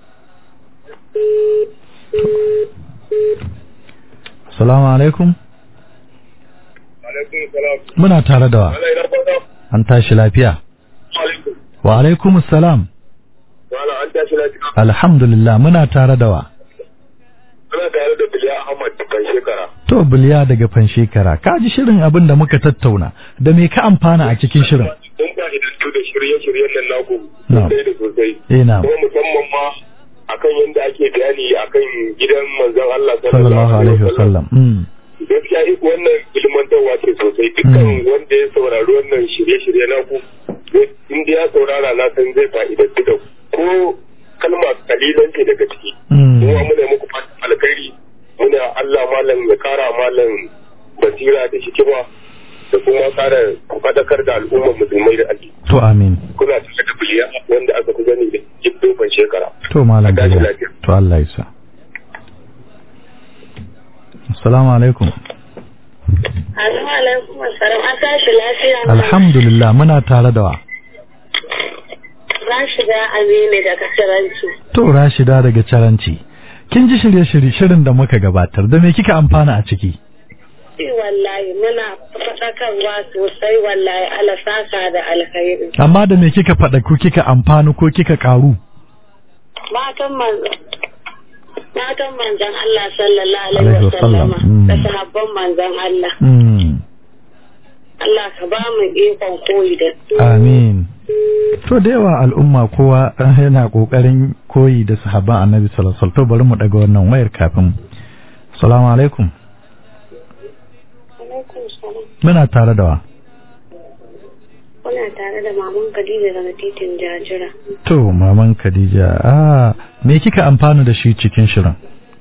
Speaker 3: assalamu alaikum
Speaker 5: Alaikum salam.
Speaker 3: muna tare da wa
Speaker 5: Allah ya rabbata.
Speaker 3: an tashi lafiya
Speaker 5: Alaikum.
Speaker 3: wa alaikum assalam
Speaker 5: Wala an tashi lafiya.
Speaker 3: alhamdulillah muna tare da wa
Speaker 5: Ana tare da Biliya Ahmad kan shekara.
Speaker 3: to biliya daga fanshekara ka ji shirin abin da muka tattauna da me ka amfana a cikin shirin
Speaker 5: Mun ba idantu da shirye-shiryen nan naku
Speaker 3: Na'am.
Speaker 5: sosai da sosai.
Speaker 3: eh na
Speaker 5: Kuma musamman ma akan yadda ake bayani akan gidan manzon Allah
Speaker 3: sallallahu alaihi wasallam mm.
Speaker 5: Gaskiya iko wannan ilmantarwa ce sosai dukkan wanda ya saurari wannan shirye-shirye naku zai- in dai ya saurara na san zai fa'idantu da ko kalma kalilan ce daga ciki.
Speaker 3: Mm.
Speaker 5: Kuma muna muku fatan alkhairi muna Allah malam ya kara malam basira da hikima da kuma kara fadakar da al'ummar musulmai da addini.
Speaker 3: to amin
Speaker 5: kuna tare da biliya wanda aka fi gani da jibbin ban shekara.
Speaker 3: to malam
Speaker 5: A tashi
Speaker 3: biliya
Speaker 5: lafiya.
Speaker 3: to Allah ya sa assalamu alaikum
Speaker 4: Assalamu alaikum assalam an tashi lafiya
Speaker 3: alhamdulillah muna tare da wa
Speaker 4: na shiga Aminu daga Siranci.
Speaker 3: to rashida daga caranci kin ji shirye-shirye shirin da muka gabatar da me kika amfana a ciki
Speaker 4: Shi wallahi muna faɗakarwa sosai wallahi ala saka da alkhairi.
Speaker 3: amma da me kika faɗa ko kika amfani ko kika karu
Speaker 4: Matan manzon Matan manzon Allah sallallahu
Speaker 3: Alaihi
Speaker 4: alaihi
Speaker 3: wasallam.
Speaker 4: wasallama
Speaker 3: Mm.
Speaker 4: da sahabban manzon Allah.
Speaker 3: mm.
Speaker 4: Allah ka ba mu ikon koyi da su.
Speaker 3: Amin. To da yawa al'umma kowa yana kokarin koyi da sahabban Annabi sallallahu alaihi wasallam. To bari mu daga wannan wayar kafin. Assalamu alaikum.
Speaker 4: Alaikum salam.
Speaker 3: Muna tare da wa.
Speaker 4: Kuna tare da maman Khadija daga titin Jajira.
Speaker 3: To maman Khadija, ah me kika amfana da shi cikin shirin?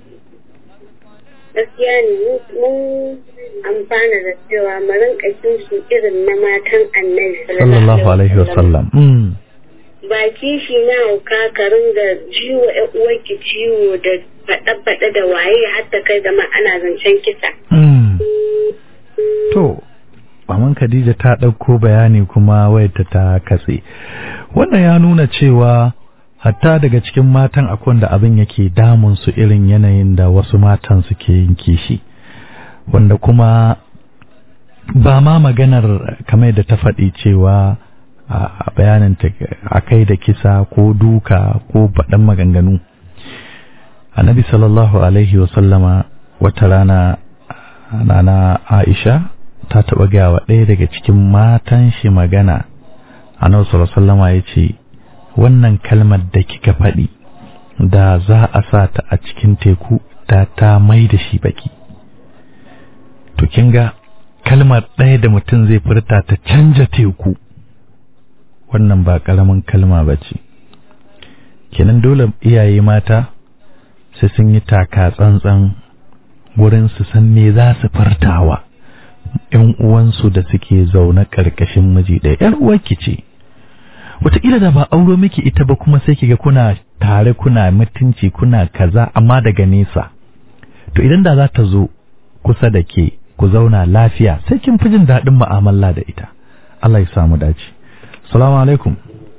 Speaker 4: Gaskiya ne mu- mun amfana da cewa mu rinka kishi irin na matan Annabi
Speaker 3: Sallallahu alaihi wasallam. Mm.
Speaker 4: ba kishi na hauka ka ringa ciwo ƴan uwarki ciwo da faɗe-faɗe da waye hatta kai da ma ana zancen kisa.
Speaker 3: Mm. To maman Khadija ta ɗauko bayani kuma wayarta ta katse. Wannan ya nuna cewa hatta daga cikin matan akwai wanda abin yake damun su irin yanayin da wasu matan suke yin kishi. Wanda kuma ba ma maganar kamar da ta faɗi cewa a bayanin ta a kai da kisa ko duka ko baɗan maganganu. Annabi sallallahu alaihi wasallama wata rana nana Aisha ta taɓa gaya wa ɗaya daga cikin matan shi magana annabi sallallahu alaihi wasallama ya ce wannan kalmar da kika faɗi da za a sa ta a cikin teku da ta mai da shi baki to kin ga kalmar ɗaya da mutum zai furta ta canja teku wannan ba ƙaramin kalma ba ce kenan dole iyaye mata sai sun yi taka tsantsan wurin su san me za su fartawa ‘yan uwansu da suke zaune ƙarƙashin miji ɗaya ‘yar uwarki ce wataƙila da ba auro miki ita ba kuma sai kiga kuna tare kuna mutunci kuna kaza amma daga nesa to idan da za ta zo kusa da ke ku zauna lafiya sai kin fi jin daɗin mu'amala da ita Allah ya samu dace salamu alaikum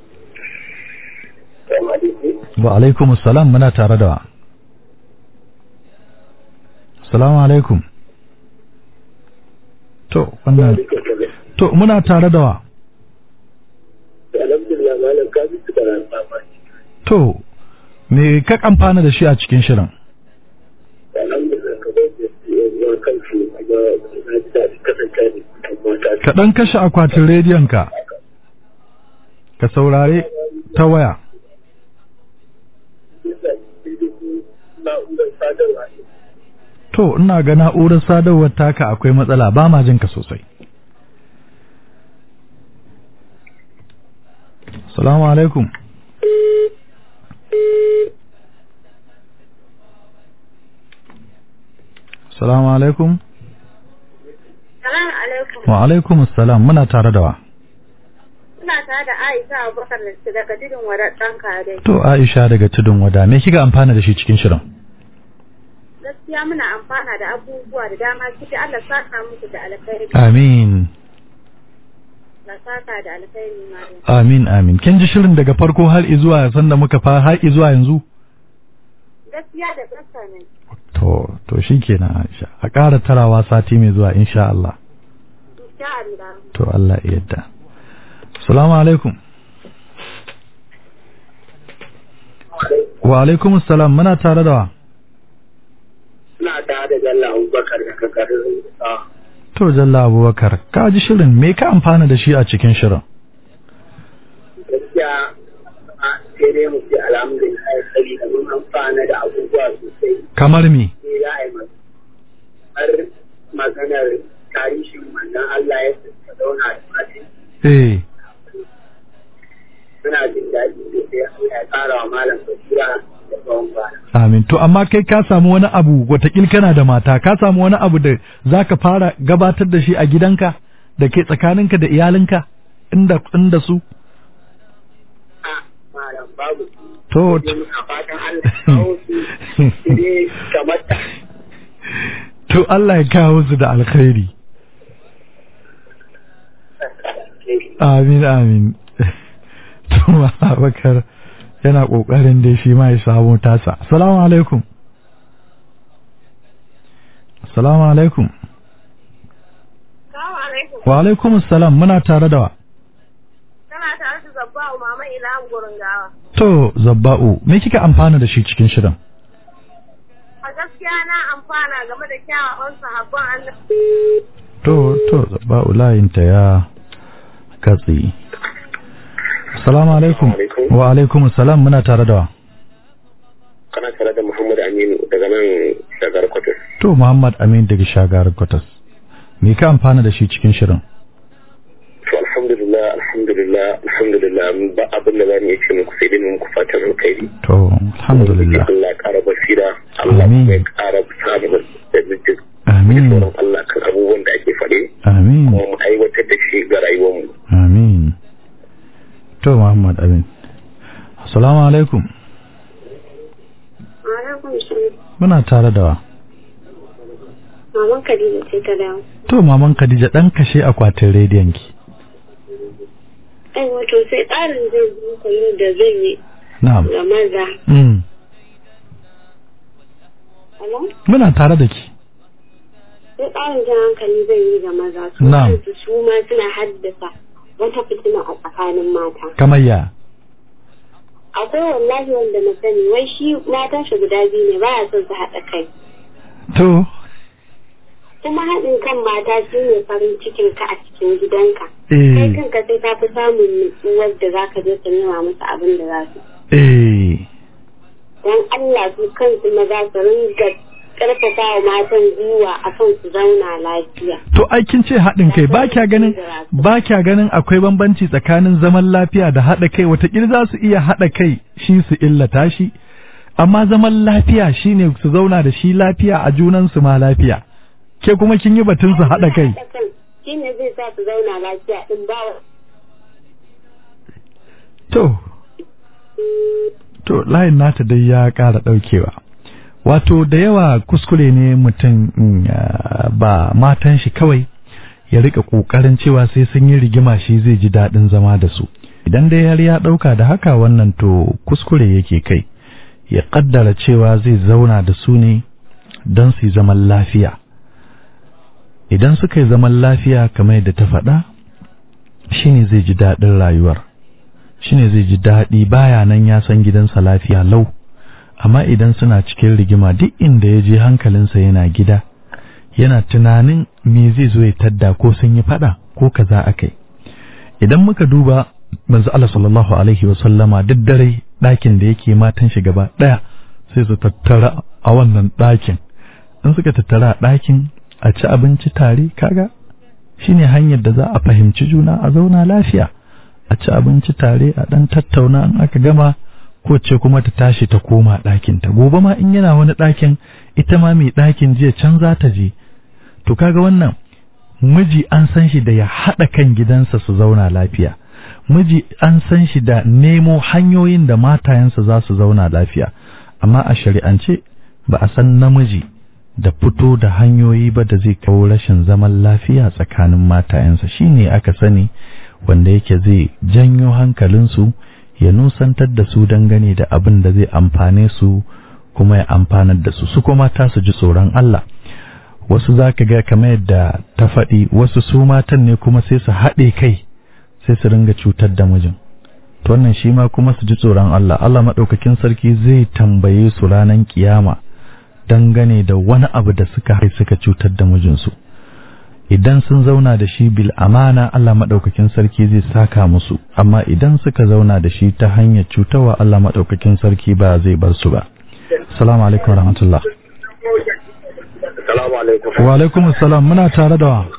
Speaker 3: wa alaikum salam muna tare da wa salamu alaikum to wannan to muna tare da wa
Speaker 5: alhamdulillah malam ka bi su da
Speaker 3: to me ka amfana da shi a cikin shirin
Speaker 5: alhamdulillah ka bai da yawan kansu amma na ji daɗi kasance ne mata
Speaker 3: ka ɗan kashe akwatin rediyon ka ka saurare ta waya
Speaker 5: na'urar sadarwa ne
Speaker 3: to ina ga na'urar sadarwar taka akwai matsala ba ma jin ka sosai salamu alaikum salamu alaikum
Speaker 4: Salamu alaikum.
Speaker 3: wa alaikum salam muna tare da wa
Speaker 4: Ina tare da Aisha Abubakar da daga tudun wadar ɗan kare.
Speaker 3: to Aisha daga tudun wada me kika amfana da shi cikin shirin
Speaker 4: Gaskiya muna amfana da abubuwa da dama ciki Allah saka muku da alkhairi.
Speaker 3: amin
Speaker 4: Allah saka da alkhairi ma.
Speaker 3: amin amin kin ji shirin daga farko har zuwa sanda muka fara har zuwa yanzu
Speaker 4: Gaskiya da gaskiya ne.
Speaker 3: to to shikenan Aisha a ƙara tarawa sati mai zuwa insha Allah
Speaker 4: Insha Allah.
Speaker 3: to Allah ya yarda assalamu alaikum wa alaikum assalam muna tare da wa
Speaker 5: suna tare da Bello Abubakar daga garin a
Speaker 3: to jalla abubakar ka ji shirin me ka amfana da shi a cikin shirin
Speaker 5: gaskiya a sai dai mu ce alhamdulillah sai da mun amfana da abubuwa sosai
Speaker 3: kamar me
Speaker 5: sai za a yi ma- har maganar tarihin manzon Allah ya ta zauna da matan
Speaker 3: eh
Speaker 5: suna jin daɗi sosai Allah ya ƙara wa malam basira da tsawon bana.
Speaker 3: amin to amma kai ka samu wani abu watakil kana da mata ka samu wani abu da zaka fara gabatar da shi a gidanka da ke tsakaninka da iyalinka inda inda su
Speaker 5: A malam babu su.
Speaker 3: to
Speaker 5: Sai muna fatan Allah ya kawo su sai dai kamar ta.
Speaker 3: to Allah ya kawo su da alkhairi amin amin to Abubakar yana kokarin da shi ma ya samu tasa assalamu alaikum assalamu alaikum
Speaker 4: Salamu alaikum.
Speaker 3: wa alaikum assalam muna tare da wa
Speaker 4: Tana tare da Zabba'u Mama Ilham gurin gawa.
Speaker 3: to zabba'u me kika amfana da shi cikin shirin
Speaker 4: A gaskiya na amfana game da kyawawan sahabban Allah.
Speaker 3: to to zabba'u layinta ya katse assalamu alaikum
Speaker 5: Alaikum.
Speaker 3: wa alaikum assalam muna tare da wa
Speaker 5: Kana tare da Muhammad Aminu daga nan shagar kwatar.
Speaker 3: to Muhammad Amin daga shagar Kwatas me ka amfana da shi cikin shirin
Speaker 5: To alhamdulillah alhamdulillah alhamdulillah ba abin da zamu iya ce muku sai dai mu muku fatan alkhairi.
Speaker 3: to alhamdulillah
Speaker 5: Allah ya ƙara basira, Allah
Speaker 3: Amin.
Speaker 5: kuma ya ƙara samun da mijin
Speaker 3: amin
Speaker 5: tsoron Allah kan abubuwan da ake faɗe
Speaker 3: amin
Speaker 5: kuma mu aiwatar da shi ga rayuwarmu.
Speaker 3: amin to Muhammad Amin assalamu alaikum
Speaker 4: Alaikum salam.
Speaker 3: muna tare da wa
Speaker 4: Maman Khadija ce ta dawo.
Speaker 3: to maman Khadija dan kashe akwatin rediyon ki
Speaker 4: Ai wato sai tsarin zai zuka yin da zan yi
Speaker 3: na'am
Speaker 4: ga maza.
Speaker 3: mm.
Speaker 4: Alo?
Speaker 3: muna tare da ki
Speaker 4: Sai tsarin jan hankali zan yi ga maza. Su
Speaker 3: Na'am.
Speaker 4: kansu su ma suna haddasa wata fitina a tsakanin mata.
Speaker 3: kamar ya
Speaker 4: Akwai wallahi wanda na sani wai shi matan shi guda biyu ne baya son su haɗa kai.
Speaker 3: to
Speaker 4: Kuma haɗin kan mata shi ne farin cikin ka a cikin gidanka. Kai
Speaker 3: eh
Speaker 4: kanka sai ka fi samun nutsuwar da za ka je ka nema musu abin da za su.
Speaker 3: eh
Speaker 4: Don Allah su kansu maza su ringa ƙarfafa wa matan gwiwa akan su zauna lafiya.
Speaker 3: To ai kin ce haɗin kai ba kya ganin ba kya ganin akwai bambanci tsakanin zaman lafiya da haɗa kai watakila za su iya haɗa kai shi su illata shi amma zaman lafiya shine su zauna da shi lafiya a junansu ma lafiya ke kuma kin yi batun su haɗa kai
Speaker 4: shi ne zai sa su zauna lafiya din ba wa
Speaker 3: to to layin nata dai ya ƙara ɗaukewa wato da yawa kuskure ne mutum mm, ya- ba matan shi kawai ya rika ƙoƙarin cewa sai sun yi rigima shi zai ji daɗin zama da su idan dai har ya ɗauka da haka wannan to kuskure yake kai ya ƙaddara cewa zai zauna da su ne don su yi zaman lafiya idan suka yi zaman lafiya kamar yadda ta faɗa shine zai ji daɗin rayuwar shine zai ji daɗi baya nan ya san gidansa lafiya lau amma idan suna cikin rigima duk inda ya je hankalinsa yana gida yana tunanin me zai zo ya tadda ko sun yi faɗa ko kaza akai idan muka duba manzo Allah sallallahu alaihi wa sallama duk dare ɗakin da yake matan shi gaba ɗaya sai su tattara a wannan ɗakin in suka tattara a ɗakin a ci abinci tare kaga shine hanyar da za a fahimci juna a zauna lafiya a ci abinci tare a ɗan tattauna in aka gama ko ce kuma ta tashi ta koma ɗakin ta gobe ma in yana wani ɗakin ita ma mai ɗakin jiya can za ta je to kaga wannan miji an san shi da ya haɗa kan gidansa su zauna lafiya miji an san shi da nemo hanyoyin da matayensa za su zauna lafiya amma a shari'ance ba a san namiji da fito da hanyoyi ba da zai kawo rashin zaman lafiya tsakanin matayensa shine aka sani wanda yake zai janyo hankalinsu ya nusantar da su dangane da abin da zai amfane su kuma ya amfanar da su su kuma ta su ji tsoron Allah wasu za ka ga kamar yadda ta faɗi wasu su matan ne kuma sai su haɗe kai sai su ringa cutar da mijin to wannan shi ma kuma su ji tsoron Allah Allah maɗaukakin sarki zai tambaye su ranar kiyama dangane da wani abu da suka hai suka cutar da mijinsu idan sun zauna da shi bil amana Allah maɗaukakin sarki zai saka musu amma idan suka zauna da shi ta hanyar cutarwa Allah maɗaukakin sarki ba zai bar su ba assalamu alaikum warahmatullah
Speaker 5: Salamu alaikum.
Speaker 3: wa alaikum assalam muna tare da wa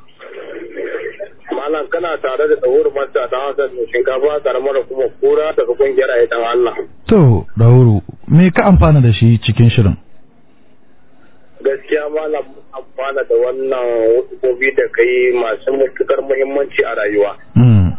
Speaker 5: Malam kana tare da tsawur manta ta Hassan mai shinkafa karamar kuma kura daga kungiyar Aidan Allah.
Speaker 3: to Dauru me ka amfana da shi cikin shirin
Speaker 5: Gaskiya malam mun amfana da wannan hukumomi da kai masu matukar muhimmanci a rayuwa.
Speaker 3: mm.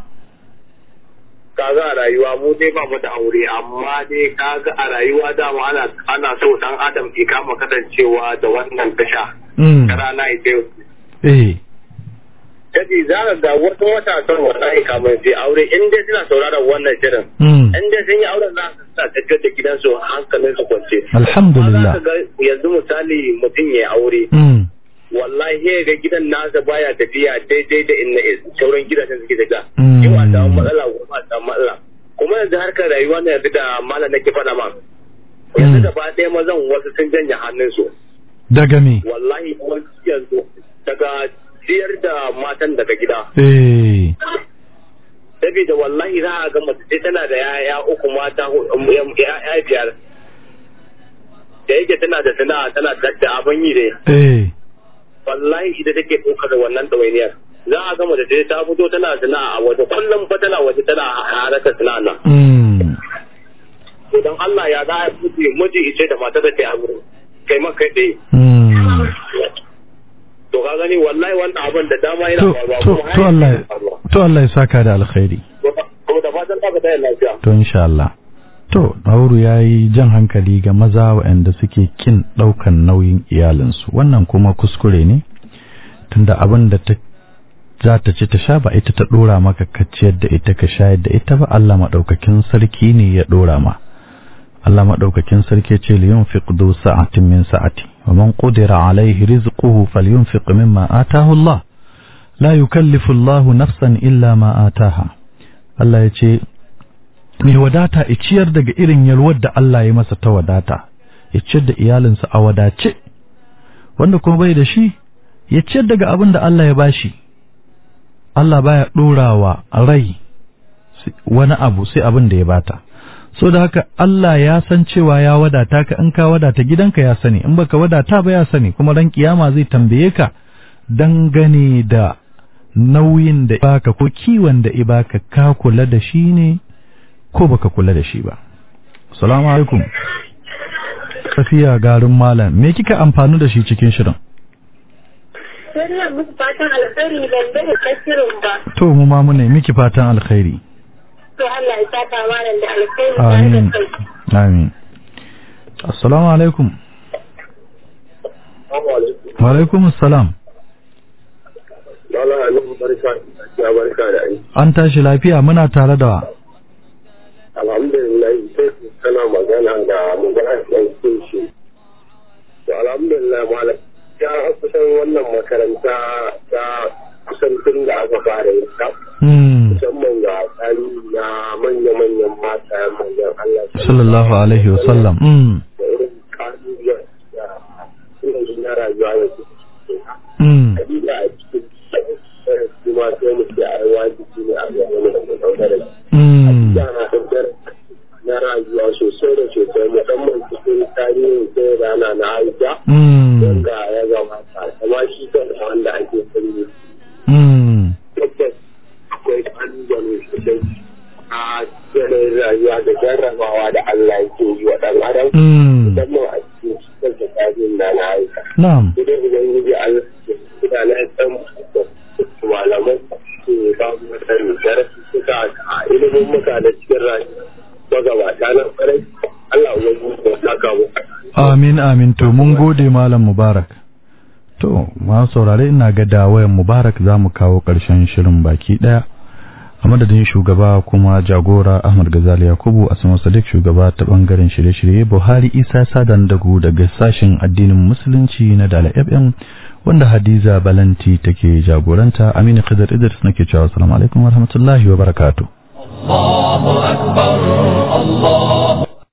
Speaker 5: Kaga a rayuwa mu dai ba mu da aure amma dai kaga a rayuwa dama ana ana so dan adam ya kama kasancewa da wannan tasha.
Speaker 3: Mm.
Speaker 5: Ta rana ita yau.
Speaker 3: eh
Speaker 5: Jadi za ka ga wata matasan wallahi kamar sai aure in dai suna sauraron wannan shirin.
Speaker 3: mm.
Speaker 5: in dai sun yi auren za su sa tafiyar da gidansu hankalin su kwance.
Speaker 3: alhamdulillah
Speaker 5: Amma za ka ga yanzu misali mutum ya aure
Speaker 3: mm.
Speaker 5: wallahi ya ga gidan nasa baya tafiya daidai da inna sauran gidajen suke tafiya.
Speaker 3: Mm.
Speaker 5: Yau a samu matsala gobe a samu matsala. Kuma yanzu harkar rayuwa na yanzu da malam nake faɗa ma. Yanzu
Speaker 3: Mm.
Speaker 5: gaba ɗaya mazan wasu sun janye hannunsu.
Speaker 3: daga me
Speaker 5: Wallahi wasu yanzu daga ciyar da matan daga gida.
Speaker 3: eh
Speaker 5: Saboda wallahi za a ga mace sai tana da yaya uku mata huɗu, yaya biyar. Da yake tana da sana'a tana da abin yi dai.
Speaker 3: eh
Speaker 5: Wallahi ita take ɗaukar wannan ɗawainiyar. Za a ga mace sai ta fito tana sana'a a waje kullum fa tana waje tana harkar sana'a nan.
Speaker 3: mm.
Speaker 5: To don Allah ya za a miji miji ice da matar da ta yi kai ma kai ɗaya.
Speaker 3: Mm.
Speaker 5: To ka gani wallahi wannan abin da dama yana
Speaker 3: to
Speaker 5: faruwa
Speaker 3: to
Speaker 5: kuma har
Speaker 3: to Allah
Speaker 5: yanzu yana faruwa.
Speaker 3: to Allah ya saka da alkhairi
Speaker 5: Kuma da fatan ka ta lafiya.
Speaker 3: to insha Allah to Dauru yayi jan hankali ga maza waɗanda suke kin ɗaukan nauyin iyalinsu wannan kuma kuskure ne tunda abin da ta za ta ci ta sha ba ita ta ɗora maka ka ciyar da ita ka shayar da ita ba Allah maɗaukakin sarki ne ya ɗora ma Allah maɗaukakin sarki ce liyunfiq du sa'atin min sa'ati wa man qudira alaihi rizquhu falyunfiq mimma atahu Allah la yukallifu Allah nafsan illa ma ataha Allah ya ce mai wadata ya ciyar daga irin yalwar da Allah ya masa ta wadata ya ciyar da iyalinsa a wadace wanda kuma bai da shi ya ciyar daga abin da Allah ya bashi Allah baya ɗorawa rai si- wani abu sai abin da ya bata so da haka Allah ya san cewa ya wadata ka in ka wadata gidanka ya sani in baka wadata ba ya sani kuma ran kiyama zai tambaye ka dangane da nauyin da baka ko kiwon da ibaka ka kula da shi ne ko baka kula da shi ba assalamu alaikum tafiya garin malam me kika amfani da shi cikin shirin
Speaker 4: Sai na muku fatan alkhairi ban da tasirin ba.
Speaker 3: to mu ma mu ne miki fatan alkhairi
Speaker 4: To Allah ya saka malam da alkhairi tare
Speaker 3: amin
Speaker 4: da kai.
Speaker 3: amin assalamu alaikum wa alaikum assalam
Speaker 5: Lala Anubu barka ya barka da aiki.
Speaker 3: an tashi lafiya muna tare da
Speaker 5: Alhamdulillah sai kana magana da magana ɗan kunshi. To alhamdulillah malam ya kusan wannan makaranta ta kusan tun da aka fara yin ta.
Speaker 3: hmm
Speaker 5: Musamman ga tsari na manya-manyan mata manyan Allah.
Speaker 3: sallallahu alaihi wasallam hmm
Speaker 5: Da irin ƙalubalen da irin na rayuwa da suke
Speaker 3: hmm
Speaker 5: hakika a cikin kuma sai mu ce a yi wajibi ne a ga wani da ɗaukar
Speaker 3: hmm
Speaker 5: yana ɗaukar na rayuwa sosai da sosai musamman cikin tarihin sai rana na aisha
Speaker 3: hmm
Speaker 5: wanda ya gabata kama shi kan wanda ake sani
Speaker 3: hmm
Speaker 5: tabbas akwai ƙalubale sosai a yanayin rayuwa da jarrabawa da Allah yake yi wa ɗan adam
Speaker 3: hmm
Speaker 5: musamman a cikin cikin tarihin na na aisha
Speaker 3: na'am
Speaker 5: idan ubangiji Allah ya kuda na san malaman su ba mu sani darasi suka a ilimin muka da cikin rayuwa magabata na farai Allah ubangiji ya saka mu
Speaker 3: Amin amin to mun gode Malam Mubarak. To, ma saurare ina ga da wayan Mubarak za mu kawo ƙarshen shirin baki ɗaya. A madadin shugaba kuma jagora Ahmad Gazali Yakubu Asma Sadiq shugaba ta bangaren shirye-shirye Buhari Isa Sadan Dagu daga sashen addinin Musulunci na Dala FM wanda Hadiza Balanti take jagoranta Aminu Khidr Idris nake cewa assalamu alaikum warahmatullahi wabarakatuh.
Speaker 2: الله أكبر الله